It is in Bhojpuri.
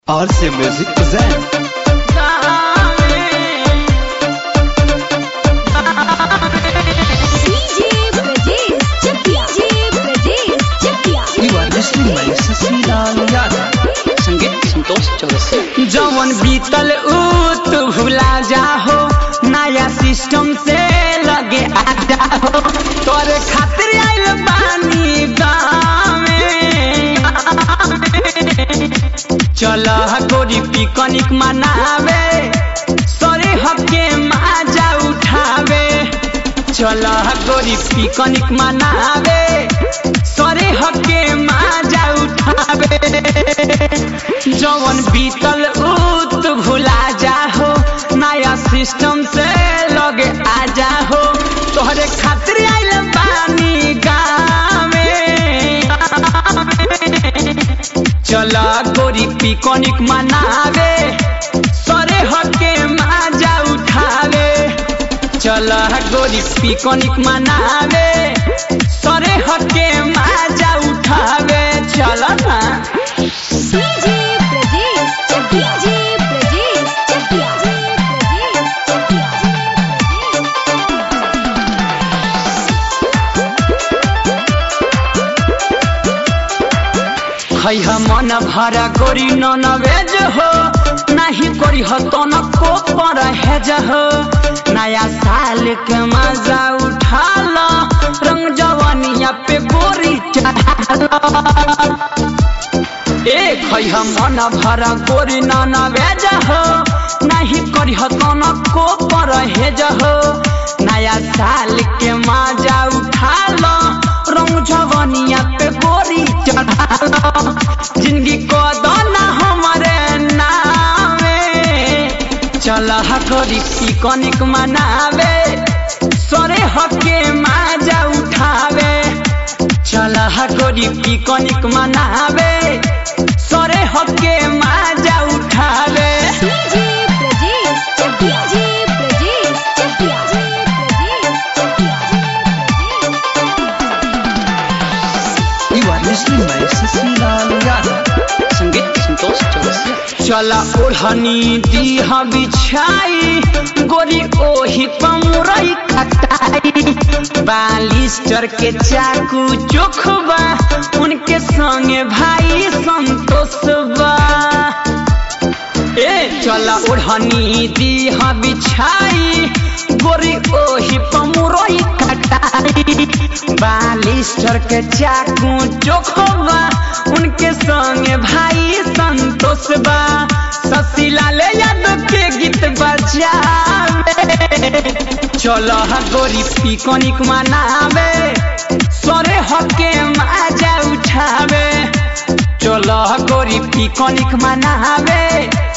RC Music present. DJ Brajesh Chakia. DJ Brajesh Chakia. You are listening my Sasilaal Yadav. संगीत संतोष चौरसिया जवन बीतल ऊ तू भुला जाहो नया सिस्टम से लगे आ जाहो तोरे खातिर आइल बानी गाँवे चल गोरी पिकनिक मनावे सरे हके माजा उठावे चल गोरी पिकनिक मनावे सरे हके माजा उठावे जवन बीतल उत भुला जाहो नया सिस्टम से लगे आ जाहो तोहरे खातिर आइल बानी गाँवे चल गोरी पिकनिक मनावे सरे हके माजा उठावे चल गोरी पिकनिक मनावे सरे हके माजा उठावे चल ना DJ Brajesh Chakia. DJ Brajesh Chakia. DJ Brajesh खैह मन भरा गोरी नन वेज हो नाही करी हो तन को पर हेज हो नया साल के मजा उठा लो रंग जवानिया पे गोरी चढ़ा ए खैह मन भरा गोरी नन वेज हो नाही करी हो तन को पर हेज हो नया साल के मजा उठा लो रंग जवानिया पे गोरी चढ़ा लो जिंदगी को दोना हमारे नामे चल हकोरी पिकनिक मनावे सरे हके माजा उठावे चल हकोरी पिकनिक मनावे सरे हके माजा उठावे DJ Brajesh Chakia. DJ Brajesh Chakia. DJ Brajesh You are listening my Sasilaal Yadav. संगीत संतोष चौरसिया चला ओढ़नी दीह बिछाई गोरी ओही पमुरई खटाई बालिस्टर के चाकू चोखबा उनके संगे भाई संतोष बा ए चला ओढ़नी दीह बिछाई गोरी ओही पमुरई खटाई बालिस्टर के चाकू चोखबा उनके संगे भाई संतोष बा ससीलाल यादव के गीत बजावे चलो गोरी पिकनिक मनावे सरे हके माजा उठावे चलो गोरी पिकनिक मनावे